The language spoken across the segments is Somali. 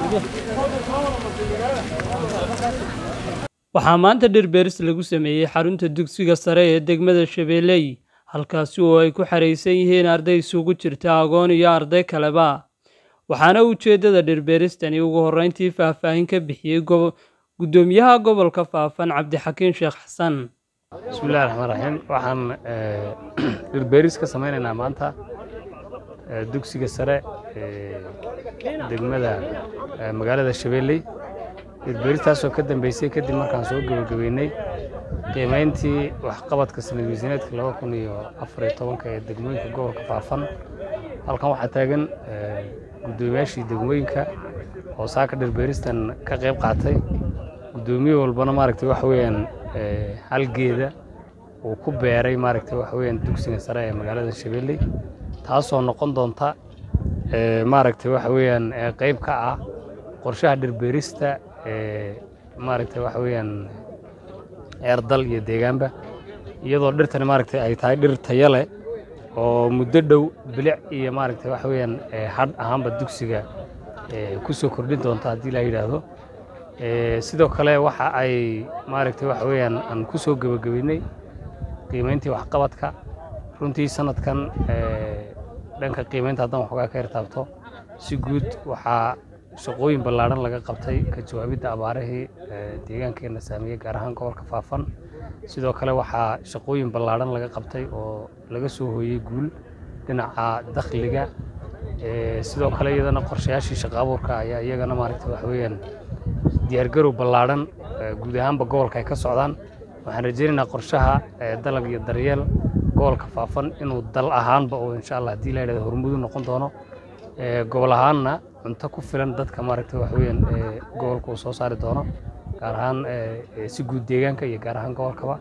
waxaa maanta dhir beeris lagu sameeyey xarunta dugsiga sare ee degmada shabeelley halkaasi oo ay ku xaraysan yihiin arday isugu jirta agoon iyo arday kaleba waxaana ujeeddada dhirbeeristani ugu horreyntii faahfaahin ka bixiyey guddoomiyaha gobolka faafan cabdixakiin sheekh xasan bismillahi raxmaan raxiim waxaan dhirbeeris ka samaynaynaa maanta dugsiga sare ee degmada magaalada shabeelley dhirbeeristaasoo ka dambeysay kadib markaan soo gebagabeynay qiimayntii waxqabadka sanad miisaneedka laba kun iyo afar iyo tobanka ee degmooyinka gobolka faafan halkan waxaa taagan guddoomiyaashii degmooyinka oo saaka dhirbeeristan ka qayb qaatay guddoomiye walbana maaragtay waxa weeyaan halgeeda uu ku beeray maaragtay waxa weeyaan dugsiga sare ee magaalada shabeelley taasoo noqon doonta maaragtay waxa weeyaan qayb ka ah qorshaha dhirbeerista ee maaragtay waxa weeyaan eerdal iyo deegaanba iyadoo dhirtani maaragtay ay tahay dhir tayo leh oo muddo dhow bilic iyo maaragtay waxa weeyaan hadh ahaanba dugsiga ku soo kordhin doonta haddii la yidhaahdo sidoo kale waxa ay maaragtay waxa weeyaan aan ku soo gebagabeynay qiimayntii waxqabadka runtii sanadkan dhanka qiimaynta haddaan waxoogaa ka yartaabto si guud waxaa shaqooyin ballaadhan laga qabtay ka jawaabidda abaarihii deegaankeenna saameeyey gaar ahaan gobolka faafan sidoo kale waxaa shaqooyin ballaadhan laga qabtay oo laga soo hooyey guul dhinaca dakhliga sidoo kale iyadana qorshayaashii shaqo abuurka ayaa iyagana maaragtay waxa weeyaan diyaargarow ballaadhan guud ahaanba gobolka ay ka socdaan waxaan rajaynaynaa qorshaha dalag iyo daryeel gobolka faafan inuu dal ahaanba oo insha allah haddii la yidhahdo hormudu noqon doono gobol ahaanna cunto ku filan dadka maaragtay waxa weeyaan gobolka uu soo saari doono gaar ahaan si guud deegaanka iyo gaar ahaan gobolkaba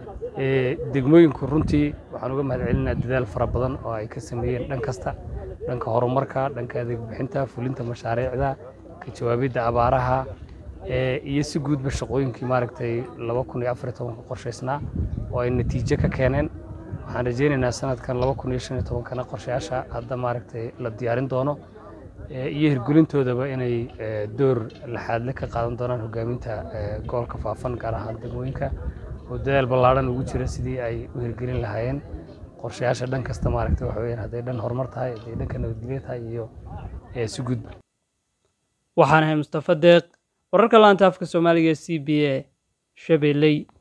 degmooyinku runtii waxaan uga mahad celinaa dadaal fara badan oo ay ka sameeyeen dhan kasta dhanka horumarka dhanka adeeg bixinta fulinta mashaariicda ka jawaabidda abaaraha iyo si guudba shaqooyinkii maaragtay laba kun iyo afar iyo tobanka qorshaysnaa oo ay natiijo ka keeneen waxaan rajaynaynaa sanadkan laba kun iyo shan iyo tobankana qorshayaasha hadda maaragtay la diyaarin doono iyo hirgelintoodaba inay door laxaadle ka qaadan doonaan hogaaminta gobolka faafan gaar ahaan degmooyinka oo dadaal ballaadhan ugu jira sidii ay u hirgelin lahaayeen qorshayaasha dhan kasta maaragtay waxa weyaan hadday dhan horumar tahay hadday dhanka nabadgelyo tahay iyo si gudba waxaan ahay mustafa deeq wararka laanta afka soomaaliga c b a shabeelley